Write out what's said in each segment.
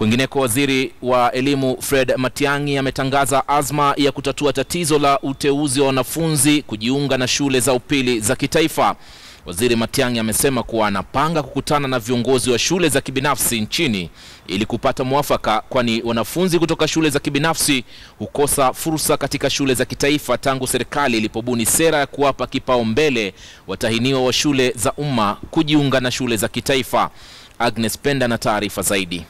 Kwingineko, waziri wa elimu Fred Matiang'i ametangaza azma ya kutatua tatizo la uteuzi wa wanafunzi kujiunga na shule za upili za kitaifa. Waziri Matiang'i amesema kuwa anapanga kukutana na viongozi wa shule za kibinafsi nchini ili kupata mwafaka, kwani wanafunzi kutoka shule za kibinafsi hukosa fursa katika shule za kitaifa tangu serikali ilipobuni sera ya kuwapa kipaumbele watahiniwa wa shule za umma kujiunga na shule za kitaifa. Agnes Penda na taarifa zaidi.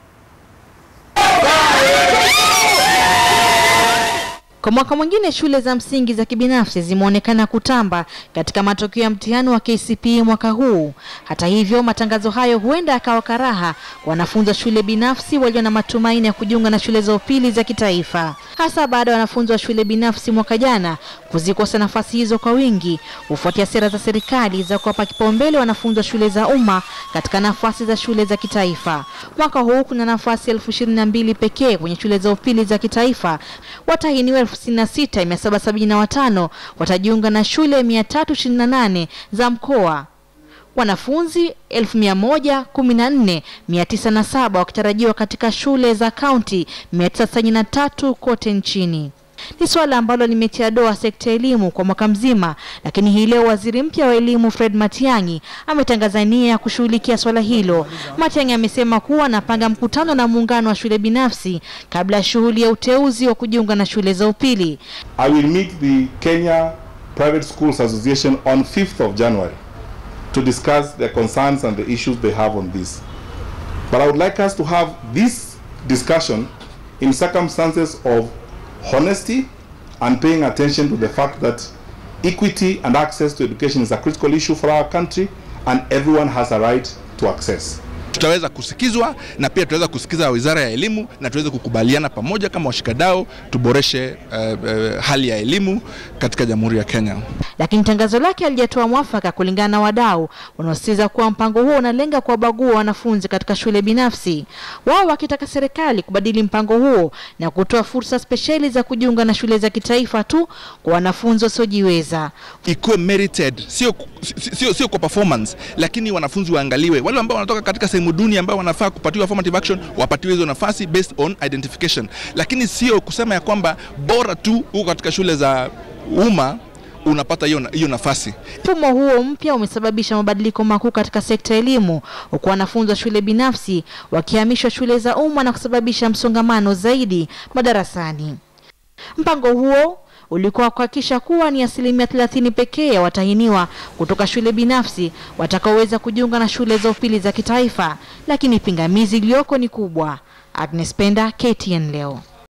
Kwa mwaka mwingine shule za msingi za kibinafsi zimeonekana kutamba katika matokeo ya mtihani wa KCPE mwaka huu. Hata hivyo, matangazo hayo huenda yakawa karaha kwa wanafunzi wa shule binafsi walio na matumaini ya kujiunga na shule za upili za kitaifa, hasa baada ya wanafunzi wa shule binafsi mwaka jana kuzikosa nafasi hizo kwa wingi kufuatia sera za serikali za kuwapa kipaumbele wanafunzi wa shule za umma katika nafasi za shule za kitaifa. Mwaka huu kuna nafasi elfu ishirini na mbili pekee kwenye shule za upili za kitaifa. Watahiniwa elfu sitini na sita mia saba sabini na watano watajiunga na shule mia tatu ishirini na nane za mkoa wanafunzi elfu mia moja kumi na nne mia tisa na saba wakitarajiwa katika shule za kaunti mia tisa tisini na tatu kote nchini. Ni suala ambalo limetia doa sekta ya elimu kwa mwaka mzima, lakini hii leo waziri mpya wa elimu Fred Matiang'i ametangaza nia ya kushughulikia swala hilo. Matiang'i amesema kuwa anapanga mkutano na muungano wa shule binafsi kabla ya shughuli ya uteuzi wa kujiunga na shule za upili. I will meet the Kenya Private Schools Association on 5th of January to discuss their concerns and the issues they have on this. But I would like us to have this discussion in circumstances of honesty and paying attention to the fact that equity and access to education is a critical issue for our country and everyone has a right to access. tutaweza kusikizwa na pia tutaweza kusikiza Wizara ya Elimu na tuweze kukubaliana pamoja kama washikadau tuboreshe uh, uh, hali ya elimu katika Jamhuri ya Kenya. Lakini tangazo lake halijatoa mwafaka kulingana na wadau wanaosisitiza kuwa mpango huo unalenga kuwabagua wanafunzi katika shule binafsi, wao wakitaka serikali kubadili mpango huo na kutoa fursa spesheli za kujiunga na shule za kitaifa tu kwa wanafunzi wasiojiweza. Ikuwe merited, sio, sio, sio kwa performance, lakini wanafunzi waangaliwe, wale ambao wanatoka katika sehemu duni ambao wanafaa kupatiwa affirmative action wapatiwe hizo nafasi based on identification, lakini sio kusema ya kwamba bora tu huko katika shule za umma unapata hiyo hiyo nafasi. Mfumo huo mpya umesababisha mabadiliko makuu katika sekta ya elimu, huku wanafunzi wa shule binafsi wakihamishwa shule za umma na kusababisha msongamano zaidi madarasani. Mpango huo ulikuwa kuhakikisha kuwa ni asilimia thelathini pekee ya watahiniwa kutoka shule binafsi watakaoweza kujiunga na shule za upili za kitaifa, lakini pingamizi iliyoko ni kubwa. Agnes Penda, KTN leo.